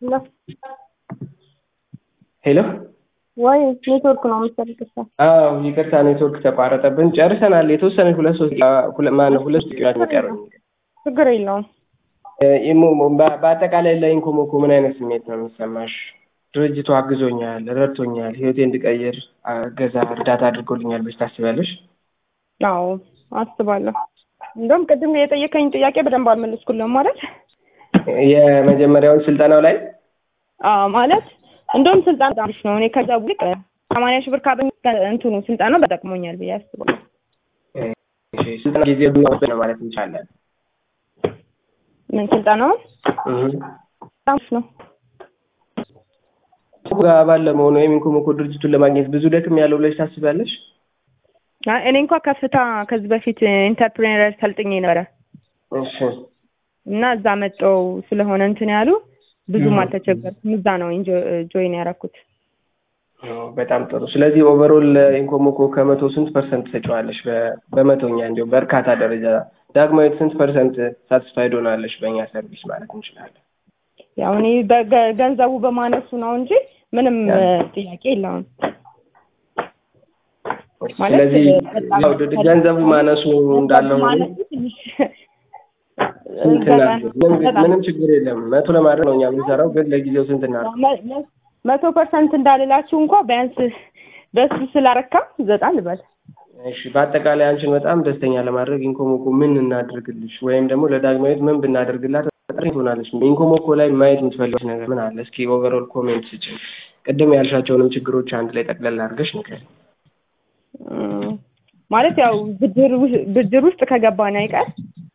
ሄሎ ሄሎ ወይ ኔትወርክ ነው መሰለኝ። ይቅርታ። አዎ ይቅርታ ኔትወርክ ተቋረጠብን። ጨርሰናል። የተወሰነ ሁለት ሶስት ማነው ሁለት ደቂቃ የሚቀረው። ችግር የለውም። በአጠቃላይ ለኢንኮሞኮ ምን አይነት ስሜት ነው የሚሰማሽ? ድርጅቱ አግዞኛል፣ ረድቶኛል፣ ህይወቴ እንድቀይር እገዛ እርዳታ አድርጎልኛል ብለሽ ታስቢያለሽ? አዎ አስባለሁ። እንደውም ቅድም የጠየቀኝ ጥያቄ በደንብ አልመለስኩልም ማለት የመጀመሪያውን ስልጠናው ላይ አዎ ማለት እንደውም ስልጠና በጣም አሪፍ ነው። እኔ ከዛ ውልቅ ሰማንያ ሺህ ብር ካገኘ እንትኑ ስልጠናው በጠቅሞኛል ብዬ አስባለሁ። ስልጠና ጊዜ ነው ማለት እንችላለን። ምን ስልጠናውን በጣም አሪፍ ነው። አባል ለመሆኑ ወይም ኢንኮሞኮ ድርጅቱን ለማግኘት ብዙ ደክም ያለው ብለሽ ታስቢያለሽ? አይ እኔ እንኳ ከፍታ ከዚህ በፊት ኢንተርፕሬነር ሰልጥኜ ነበረ እሺ እና እዛ መጠው ስለሆነ እንትን ያሉ ብዙም አልተቸገርኩም። እዛ ነው ጆይን ያደረኩት። በጣም ጥሩ። ስለዚህ ኦቨሮል ኢንኮሞኮ ከመቶ ስንት ፐርሰንት ተጫዋለሽ? በመቶኛ እንዲሁም በእርካታ ደረጃ ዳግማዊት ስንት ፐርሰንት ሳትስፋይድ ሆናለሽ በእኛ ሰርቪስ ማለት እንችላለን? ያው እኔ ገንዘቡ በማነሱ ነው እንጂ ምንም ጥያቄ የለውም። ስለዚህ ገንዘቡ ማነሱ እንዳለው ምንም ችግር የለም። መቶ ለማድረግ ነው እኛ የምንሰራው፣ ግን ለጊዜው ስንት እናድርግ? መቶ ፐርሰንት እንዳልላችሁ እንኳ ቢያንስ በሱ ስላረካ ዘጠኝ ልበል። እሺ፣ በአጠቃላይ አንቺን በጣም ደስተኛ ለማድረግ ኢንኮሞኮ ምን እናድርግልሽ ወይም ደግሞ ለዳግማዊት ምን ብናደርግላት ጠሪ ትሆናለች? ኢንኮሞኮ ላይ ማየት የምትፈልገው ነገር ምን አለ? እስኪ ኦቨርኦል ኮሜንት ስጭን። ቅድም ያልሻቸውንም ችግሮች አንድ ላይ ጠቅለል አድርገሽ ንገሪኝ። ማለት ያው ብድር ውስጥ ከገባን አይቀር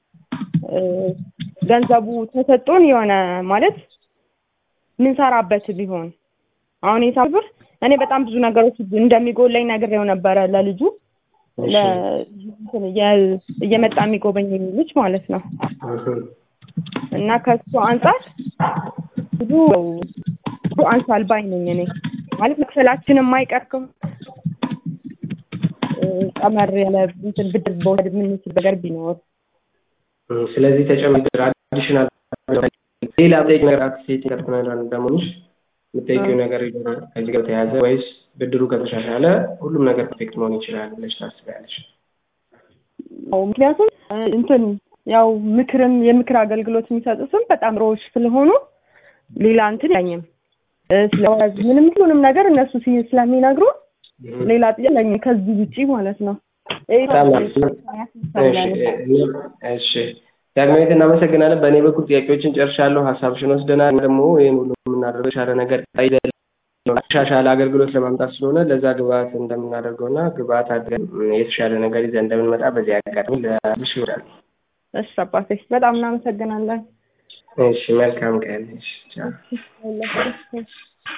ገንዘቡ ተሰጥቶን የሆነ ማለት ምንሰራበት ቢሆን አሁን የሂሳብ ብር እኔ በጣም ብዙ ነገሮች እንደሚጎለኝ ነግሬው ነበረ ለልጁ እየመጣ የሚጎበኝ ልጅ ማለት ነው። እና ከሱ አንጻር ብዙ ብዙ አንሳል ባይ ነኝ እኔ ማለት መክፈላችን የማይቀር ከሆነ ቀመር ያለ እንትን ብድር በወሰድ የምንችል ነገር ቢኖር ስለዚህ ተጨማሪ አዲሽናል ሌላ ጠይቅ ነገር አክሴት ይቀጥናል እንደመሆንሽ የምጠይቂው ነገር ከዚህ ጋር ተያዘ ወይስ ብድሩ ከተሻሻለ ሁሉም ነገር ፐርፌክት መሆን ይችላል ብለሽ ታስቢያለሽ? ምክንያቱም እንትን ያው ምክርም የምክር አገልግሎት የሚሰጡትም በጣም ሮዎች ስለሆኑ ሌላ እንትን ያኝም ስለወዝ ምንም ሁሉንም ነገር እነሱ ስለሚነግሩ ሌላ ጥያቄ ለኝ ከዚህ ውጪ ማለት ነው። እሺ ዳግማዊት እናመሰግናለን። በእኔ በኩል ጥያቄዎችን ጨርሻለሁ። ሀሳብሽን ወስደናል። ደግሞ ይህን ሁሉ የምናደርገው የተሻለ ነገር የተሻሻለ አገልግሎት ለማምጣት ስለሆነ ለዛ ግብአት እንደምናደርገው እና ግብአት አድርገን የተሻለ ነገር ይዘን እንደምንመጣ በዚህ አጋጣሚ ለብሽ ይወዳል። እሺ አባቴ በጣም እናመሰግናለን። እሺ መልካም ቀን። እሺ